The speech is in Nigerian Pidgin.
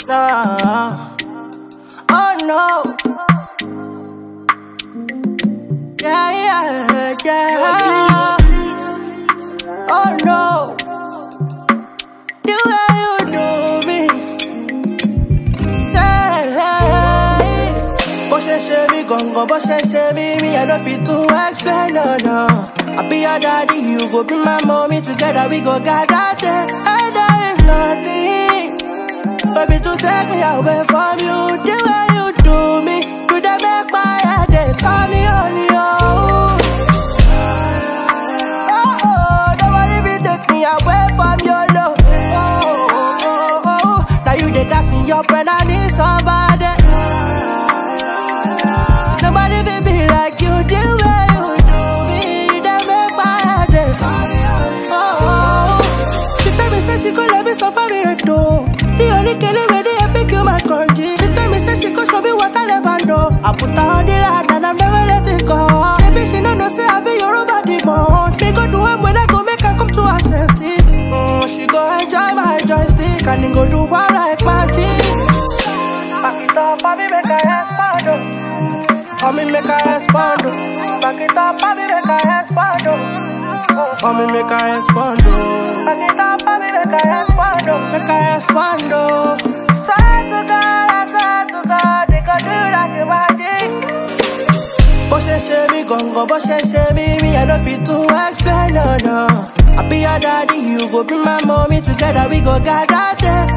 Nah. Oh no. Yeah, yeah, yeah. Oh no. The way you do me. Say, bó ṣe ṣe mí gangan, bó ṣe ṣe mí, me I don't fit to explain, no, no. I be your daddy, you go be my mommy, together we go gather there. And there is nothing, baby, to take me away from you. The way you do me, you dey make my head dey turn on you. Oh, oh, nobody be take me away from your love. Oh, oh, oh, oh, now you dey gas me up when I need somebody. Nobody will be like you, the way you do me, they make my head dey oh, oh, oh. She tell me say she go love me so far me right though. The only killing me they pick you my country. She tell me say she go show me what I never know. I put her on the rod and I'm never letting go. She be she no know say I be your body man. Me go do am when I go make her come to her senses. Mm, she go enjoy my joystick and then go do one like magic. Back it up, baby, make her respond. oh. Oh, me make her respond. oh. Back it up, baby, make her respond. oh. Oh, me make her respond. oh. Back it up, baby, make her respond. oh. Make her respond. oh. Swear to God, I swear to God, they gon' do like a magic. Bó ṣe ṣe mí gangan, bó ṣe ṣe mí, me I don't fit to explain, no, no. I be your daddy, you go be my mommy, together we go gather there.